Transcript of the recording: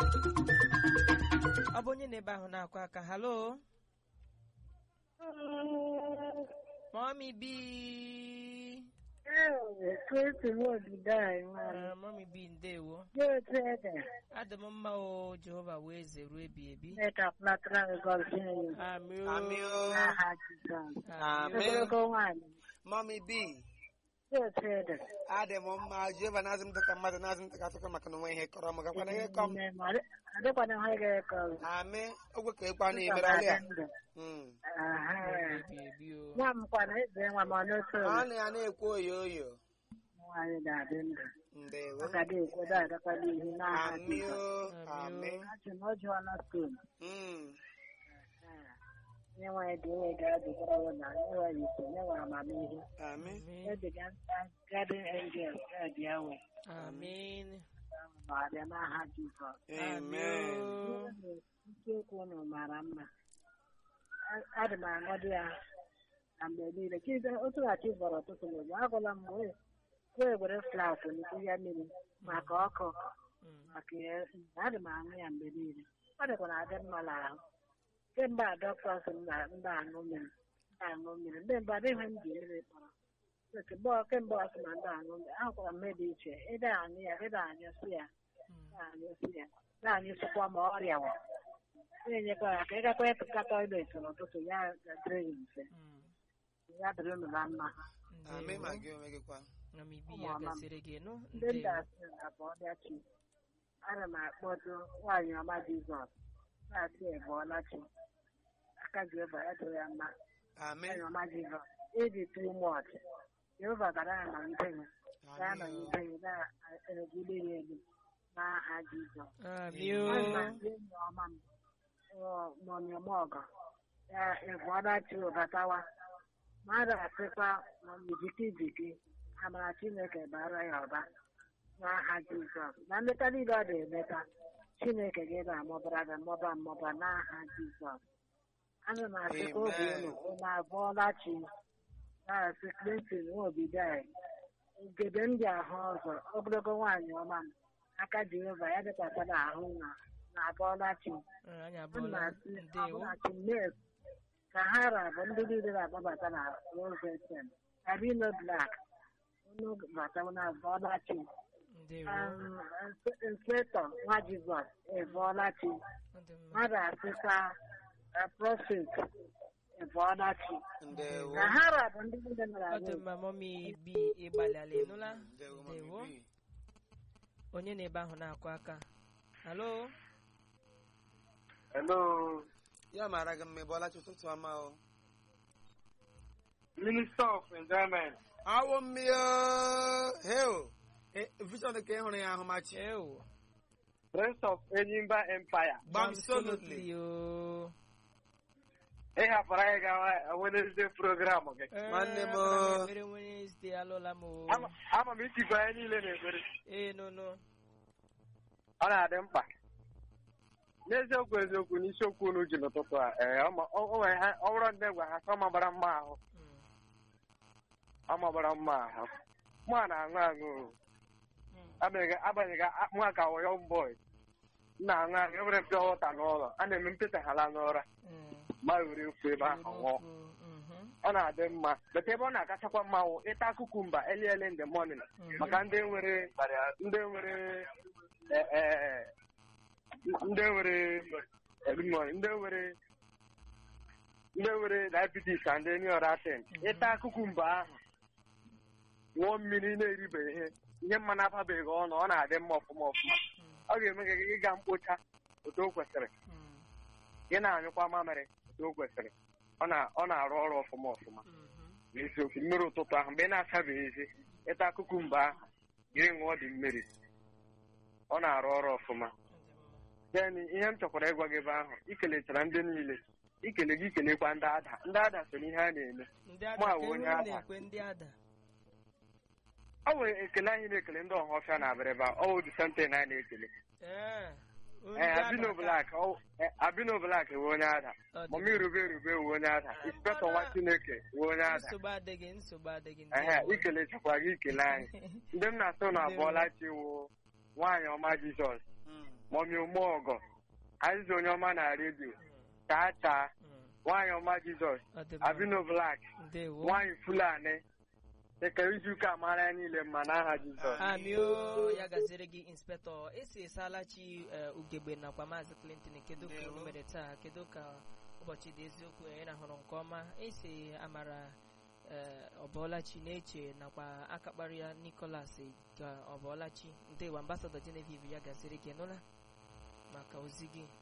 ọ bụ onye na-ebe ahụ na-akụ aka halo mọmi bi Ah, mọmi bi ndewo adị m mma o jehova wee eze ruo ebi ebi Amị o. Amị o. Amị. Amen. Mommy B. Adị m mma Jehova na-azụ m dịka mmadụ na-azụ m dịka atụkọ maka na onwe ihe kọrọ m gakwana ihe kọm amị ogwe ka ekwe na ebere ọlịa Mm. ebi ebi o nwa m kwana eze nwa m ọnụtụ ọ na ya na-ekwu oyo oyo nwaanyị ga-adị ndụ ndewo ọ ga dị ekwedo agakwala ihu n'aha amị o Amị amị o. achị na ọ jụọla skul Mm. nye nwanyị dị enwe ga-adịgara ya na nye nwanyị ise nye nwere amamihe amị Amen. ebiga nta gadin angel ga-adị awe Amen. ma abịa n'aha Jizọs amen isiokwu unu mara mma A- adị m aṅụdị ya na mgbe niile chize otughachi bọrọ ụtụtụ n'ụzọ agwala m wee wee were flask n'ikwu ya mmiri maka ọkụ Mm. maka ya adị m aṅụ ya mgbe niile ọ dịkwa na adị mma n'ahụ kemgbe a dọkịta sị m na ndị aṅụ mmiri ndị aṅụ mmiri ndị mbụ adịghị m ji mmiri kpọrọ kemgbe ọ- kemgbe ọ sị na ndị aṅụ mmiri ahụkwara m dị iche ịda aṅụ ya ịda anyụsị ya Mm. na-anyụsị ya na-anyụsịkwa ma ọrịa wa na-enyekwa ya ka ịgakwa ịtụka toilet n'ụtụtụ ya dịrị gị mfe Mm. ya dịrị unu na mma amị ma Ndewo. gị onwe gị kwa Mami bi Ụmụ ya ọma m. gasịrị gị nụ ndị ndị ndewo asị abụ ọbịachi ana m akpọtụ nwaanyị ọma jizọs na-asị ebụọla chi aka jehova ya dịrị ya mma amị nwaanyị ọma jizọs ịdị too much jehova gara anọgide gị ga amị anọgide gị na-erugide ya elu n'aha jizọs Amị Ana o. ndị enyi ọma m mọnyemọgọ ya ịbụọla chi ụbatawa mmadụ asịkwa ma jiki jiki amara chineke bara ya ọba n'aha jizọs na nleta niile ọ na-emeta chineke gị na-amụbara gị mmụba mmụba n'aha jizọs ana m asịkwa obi unu unu abụọla chi na-asị clinton nwobidai ugebe ndị ahụ ọzọ ogologo nwaanyị ọma m aka jehova ya dịkwasara ahụ na na abụọla chi Ah, anyị ana m abụọla asị ndewo ọbụla chi mes ka ha rabụ ndị niile na-agbabata na rosensen abino blak unu bata na abụọla chi ndewo inspectọ nwa jizọs ebụọla chi Ọ dị mma. mmadụ asịkwa prọfet ebụọla chi ndewo ka ha rabụ ndị niile nara ọ dị mma mọmi bi ịgbalịala ịnụla ndewo mommy ndewo B. onye na-ebe ahụ na-akụ aka halo Hello, ya mara gị mma ị bọọla chi ụtụtụ ọma o Minister of Enjoyment. awụ mmiri heo vision ka ị hụrụ ya ahụ machi ewo Prince of Enyimba Empire. absolutely o Ị hapụrụ anyị gawa Wednesday program gị. Nwanne m. mere Wednesday alụla m o Ama ama m itikwa anyị niile na-ekpere. ee nụnụ Ọ na-adị mkpa. N'eziokwu eziokwu n'isiokwu unu ji n'ụtụtụ a, ee, ọ ma- ọ ọ nwere ha- ọ bụrụ ndị gwa ha ka ọ magbara mma ahụ. Mm, Ọ magbara mma ahụ. Mụ a na-aṅụ aṅụ. o. mm. Agbanyeghị agbanyeghị a- mụ a ka wụ young boy. M na-aṅụ aṅụ enwere mpịa wọta n'ụlọ. A na-eme mpịtaghala n'ụra. Mm. Ma were ofu ebe ahụ ṅụọ. Mhm. ọ na-adị mma but ebe ọ na-akachakwa mma wụ ịta kukumba early early in the morning Mhm. maka ndị nwere ndị nwere eh, eh, ndị nwere eh, good morning, ndị nwere ndị nwere diabetes and any other thing Mhm. ịta kukumba ahụ ṅụọ mmiri na-eribe ihe ihe mma na-ababeghị ọnụ ọ na-adị mma ọfụma ọfụma ọ ga-eme ka gị gaa mkpocha otu o kwesịrị Mm, gị na-anyụkwa mamịrị otu o kwesịrị ọ na- ọ na-arụ ọrụ ọfụma ọfụma mhm. n'isiokwu mmiri ụtụtụ ahụ mgbe ị na-asabeghị ezi ịta kukumba ahụ jiri ṅụọ dị mmiri ọ na-arụ ọrụ ọfụma Ọ dị mma. then ihe m chọkwara ịgwa gị ebe ahụ ikelechara ndị niile ikele gị ikelekwa ndị ada ndị ada so n'ihe a na-eme ndị Mụ ada a ka wụ onye enu ada. na-ekwe ndị ada ọ nwere ekele anyị na-ekele ndị ọhafịa na abịrịba ọ wụ disenten anyị na-ekele ee ndị ee ada abino ka- blak ọ- eh, abino blak wee onye ada Ọ dị mọmi rube erube wee onye ada inspektọ nwa chineke wee onye ada nsogbu adịghị nsogbu adịghị ehe ndewo. ikelechakwa gị ikele anyị ndị m na-asụ na abụọla chi wụ nwaanyị ọma jizọs Mm. mọmi ụmụọgọ azịza onye ọma na redio chaa chaa Mm. nwaanyị ọma jizọs Ọ dị mma. abino blak ndewo nwaanyị fulani dịka izuụka mara ya niile mma n'aha jizọs amio ya gaziri gị inspektọ esi esalachi eh, ugegbe nakwa maazị clinton kedu ka unu mere taa kedu ka ụbọchị dị eziokwu ị rahụrụ nke ọma esi amara eh, ọbọlachi na-eche nakwa akakpara ya nicholas ka ọbọlachi ndewo ambasadọ genevieve ya gaziri gị nụla maka ozi gị